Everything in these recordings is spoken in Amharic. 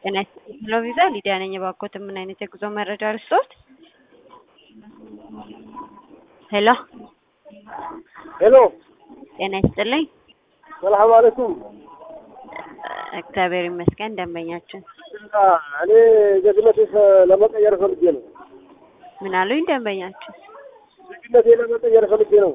ጤና ይስጥልኝ ሄሎ ቪዛ ሊዲያ ነኝ። እባክዎት ምን አይነት የጉዞ መረጃ ልስጥዎት? ሄሎ ሄሎ ጤና ይስጥልኝ። ሰላም አለይኩም። እግዚአብሔር ይመስገን። ደንበኛችን እኔ ዜግነቴ ለመቀየር ፈልጌ ነው። ምን አሉኝ? ደንበኛችን ዜግነቴ ለመቀየር ፈልጌ ነው።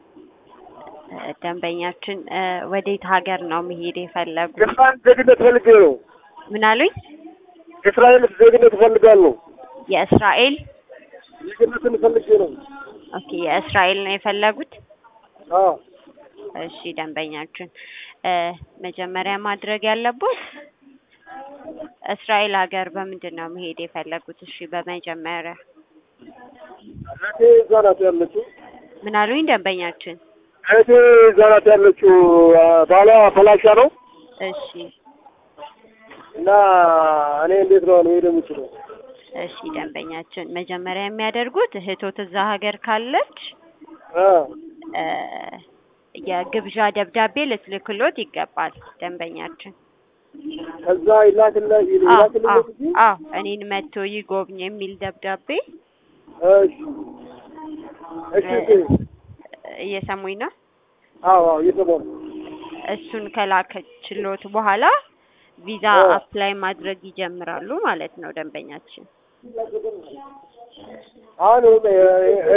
ደንበኛችን ወዴት ሀገር ነው መሄድ የፈለጉ? የእስራኤል ዜግነት ፈልጌ ነው። ምን አሉኝ? የእስራኤል ዜግነት እፈልጋለሁ። የእስራኤል ዜግነትን ፈልጌ ነው። ኦኬ፣ የእስራኤል ነው የፈለጉት? አዎ እሺ ደንበኛችን መጀመሪያ ማድረግ ያለቦት እስራኤል ሀገር በምንድን ነው መሄድ የፈለጉት? እሺ በመጀመሪያ እህቴ እዛ ናት ያለችው። ምን አሉኝ? ደንበኛችን እህቴ እዛ ናት ያለችው። ባሏ ፈላሻ ነው እሺ እና እኔ እንዴት ነው መሄድ የምችለው? እሺ ደንበኛችን መጀመሪያ የሚያደርጉት እህቶት እዛ ሀገር ካለች እ እ የግብዣ ደብዳቤ ልትልክሎት ይገባል። ደንበኛችን ከዛ ይላክልህ አዎ ይላክልህ አዎ እንጂ አዎ እኔን መጥቶ ይጎብኝ የሚል ደብዳቤ እሺ እሺ እሺ እየሰሙኝ ነው። አዎ አዎ እየሰማሁ ነው። እሱን ከላከችሎት በኋላ ቪዛ እ አፕላይ ማድረግ ይጀምራሉ ማለት ነው ደንበኛችን። አሁን